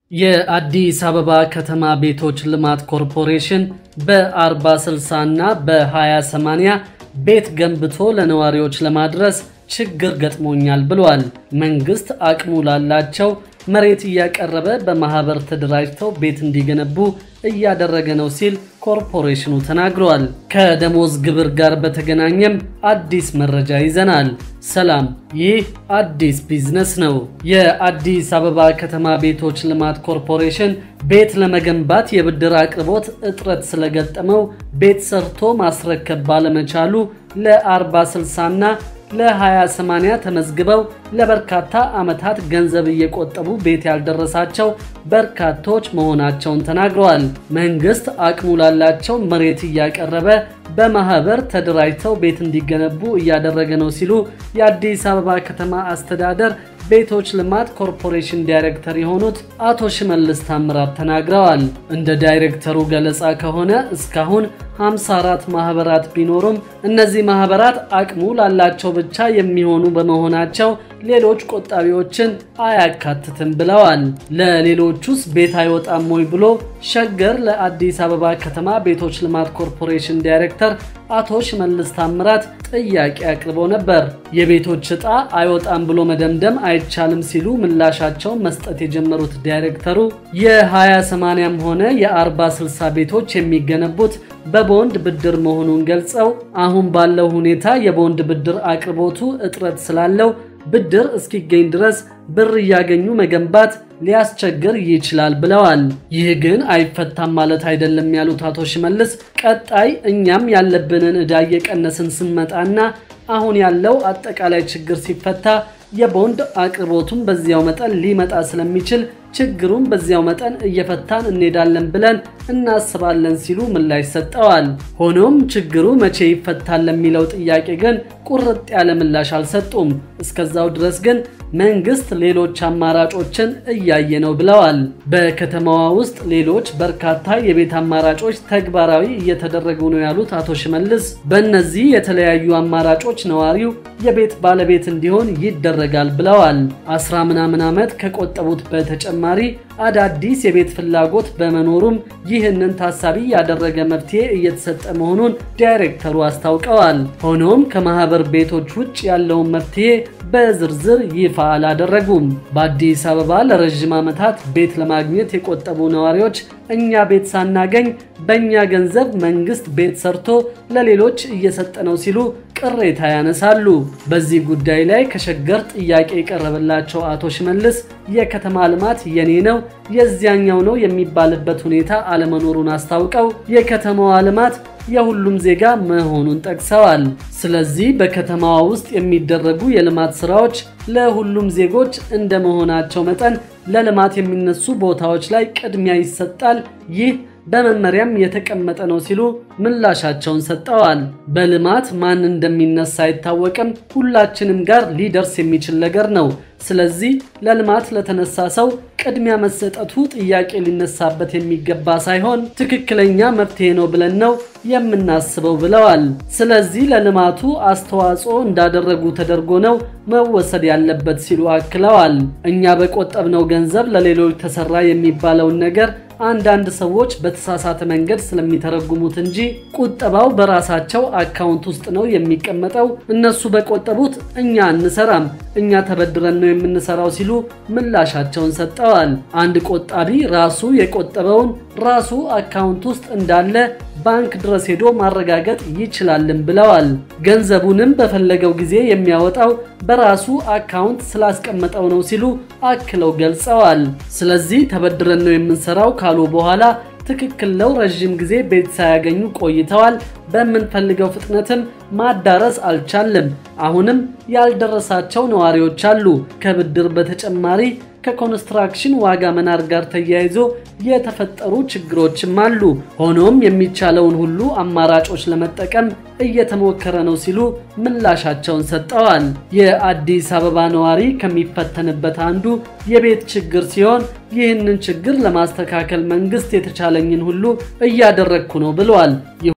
የአዲስ አበባ ከተማ ቤቶች ልማት ኮርፖሬሽን በ40/60 እና በ20/80 ቤት ገንብቶ ለነዋሪዎች ለማድረስ ችግር ገጥሞኛል ብሏል። መንግስት አቅሙ ላላቸው መሬት እያቀረበ በማህበር ተደራጅተው ቤት እንዲገነቡ እያደረገ ነው ሲል ኮርፖሬሽኑ ተናግሯል። ከደሞዝ ግብር ጋር በተገናኘም አዲስ መረጃ ይዘናል። ሰላም፣ ይህ አዲስ ቢዝነስ ነው። የአዲስ አበባ ከተማ ቤቶች ልማት ኮርፖሬሽን ቤት ለመገንባት የብድር አቅርቦት እጥረት ስለገጠመው ቤት ሰርቶ ማስረከብ ባለመቻሉ ለ40/60 እና ለ20/80 ተመዝግበው ለበርካታ ዓመታት ገንዘብ እየቆጠቡ ቤት ያልደረሳቸው በርካቶች መሆናቸውን ተናግረዋል። መንግስት አቅሙ ላላቸው መሬት እያቀረበ በማህበር ተደራጅተው ቤት እንዲገነቡ እያደረገ ነው ሲሉ የአዲስ አበባ ከተማ አስተዳደር ቤቶች ልማት ኮርፖሬሽን ዳይሬክተር የሆኑት አቶ ሽመልስ ታምራት ተናግረዋል። እንደ ዳይሬክተሩ ገለጻ ከሆነ እስካሁን 54 ማህበራት ቢኖሩም እነዚህ ማህበራት አቅሙ ላላቸው ብቻ የሚሆኑ በመሆናቸው ሌሎች ቆጣቢዎችን አያካትትም ብለዋል። ለሌሎቹስ ቤት አይወጣም ወይ ብሎ ሸገር ለአዲስ አበባ ከተማ ቤቶች ልማት ኮርፖሬሽን ዳይሬክተር አቶ ሽመልስ ታምራት ጥያቄ አቅርበው ነበር። የቤቶች ዕጣ አይወጣም ብሎ መደምደም አይቻልም ሲሉ ምላሻቸውን መስጠት የጀመሩት ዳይሬክተሩ የ20/80ም ሆነ የ40/60 ቤቶች የሚገነቡት በቦንድ ብድር መሆኑን ገልጸው አሁን ባለው ሁኔታ የቦንድ ብድር አቅርቦቱ እጥረት ስላለው ብድር እስኪገኝ ድረስ ብር እያገኙ መገንባት ሊያስቸግር ይችላል ብለዋል። ይህ ግን አይፈታም ማለት አይደለም ያሉት አቶ ሽመልስ ቀጣይ እኛም ያለብንን ዕዳ እየቀነስን ስንመጣና አሁን ያለው አጠቃላይ ችግር ሲፈታ የቦንድ አቅርቦቱን በዚያው መጠን ሊመጣ ስለሚችል ችግሩን በዚያው መጠን እየፈታን እንሄዳለን ብለን እናስባለን ሲሉ ምላሽ ሰጠዋል። ሆኖም ችግሩ መቼ ይፈታል ለሚለው ጥያቄ ግን ቁርጥ ያለ ምላሽ አልሰጡም። እስከዛው ድረስ ግን መንግስት ሌሎች አማራጮችን እያየ ነው ብለዋል። በከተማዋ ውስጥ ሌሎች በርካታ የቤት አማራጮች ተግባራዊ እየተደረጉ ነው ያሉት አቶ ሽመልስ በእነዚህ የተለያዩ አማራጮች ነዋሪው የቤት ባለቤት እንዲሆን ይደረጋል ብለዋል። አስራ ምናምን ዓመት ከቆጠቡት በተጨማሪ አዳዲስ የቤት ፍላጎት በመኖሩም ይህንን ታሳቢ ያደረገ መፍትሄ እየተሰጠ መሆኑን ዳይሬክተሩ አስታውቀዋል። ሆኖም ከማህበር ቤቶች ውጭ ያለውን መፍትሄ በዝርዝር ይፋ አላደረጉም። በአዲስ አበባ ለረዥም ዓመታት ቤት ለማግኘት የቆጠቡ ነዋሪዎች እኛ ቤት ሳናገኝ በእኛ ገንዘብ መንግስት ቤት ሰርቶ ለሌሎች እየሰጠ ነው ሲሉ ቅሬታ ያነሳሉ። በዚህ ጉዳይ ላይ ከሸገር ጥያቄ የቀረበላቸው አቶ ሽመልስ የከተማ ልማት የኔ ነው የዚያኛው ነው የሚባልበት ሁኔታ አለመኖሩን አስታውቀው የከተማዋ ልማት የሁሉም ዜጋ መሆኑን ጠቅሰዋል። ስለዚህ በከተማዋ ውስጥ የሚደረጉ የልማት ስራዎች ለሁሉም ዜጎች እንደመሆናቸው መጠን ለልማት የሚነሱ ቦታዎች ላይ ቅድሚያ ይሰጣል። ይህ በመመሪያም የተቀመጠ ነው ሲሉ ምላሻቸውን ሰጠዋል። በልማት ማን እንደሚነሳ አይታወቅም፣ ሁላችንም ጋር ሊደርስ የሚችል ነገር ነው። ስለዚህ ለልማት ለተነሳ ሰው ቅድሚያ መሰጠቱ ጥያቄ ሊነሳበት የሚገባ ሳይሆን ትክክለኛ መፍትሄ ነው ብለን ነው የምናስበው ብለዋል። ስለዚህ ለልማቱ አስተዋጽኦ እንዳደረጉ ተደርጎ ነው መወሰድ ያለበት ሲሉ አክለዋል። እኛ በቆጠብነው ገንዘብ ለሌሎች ተሰራ የሚባለውን ነገር አንዳንድ ሰዎች በተሳሳተ መንገድ ስለሚተረጉሙት እንጂ ቁጠባው በራሳቸው አካውንት ውስጥ ነው የሚቀመጠው። እነሱ በቆጠቡት እኛ አንሰራም፣ እኛ ተበድረን ነው የምንሰራው ሲሉ ምላሻቸውን ሰጠዋል። አንድ ቆጣቢ ራሱ የቆጠበውን ራሱ አካውንት ውስጥ እንዳለ ባንክ ድረስ ሄዶ ማረጋገጥ ይችላልን ብለዋል። ገንዘቡንም በፈለገው ጊዜ የሚያወጣው በራሱ አካውንት ስላስቀመጠው ነው ሲሉ አክለው ገልጸዋል። ስለዚህ ተበድረን ነው የምንሰራው ካሉ በኋላ ትክክል ነው። ረዥም ጊዜ ቤት ሳያገኙ ቆይተዋል። በምንፈልገው ፍጥነትም ማዳረስ አልቻልም። አሁንም ያልደረሳቸው ነዋሪዎች አሉ። ከብድር በተጨማሪ ከኮንስትራክሽን ዋጋ መናር ጋር ተያይዞ የተፈጠሩ ችግሮችም አሉ። ሆኖም የሚቻለውን ሁሉ አማራጮች ለመጠቀም እየተሞከረ ነው ሲሉ ምላሻቸውን ሰጠዋል። የአዲስ አበባ ነዋሪ ከሚፈተንበት አንዱ የቤት ችግር ሲሆን ይህንን ችግር ለማስተካከል መንግስት የተቻለኝን ሁሉ እያደረግኩ ነው ብለዋል።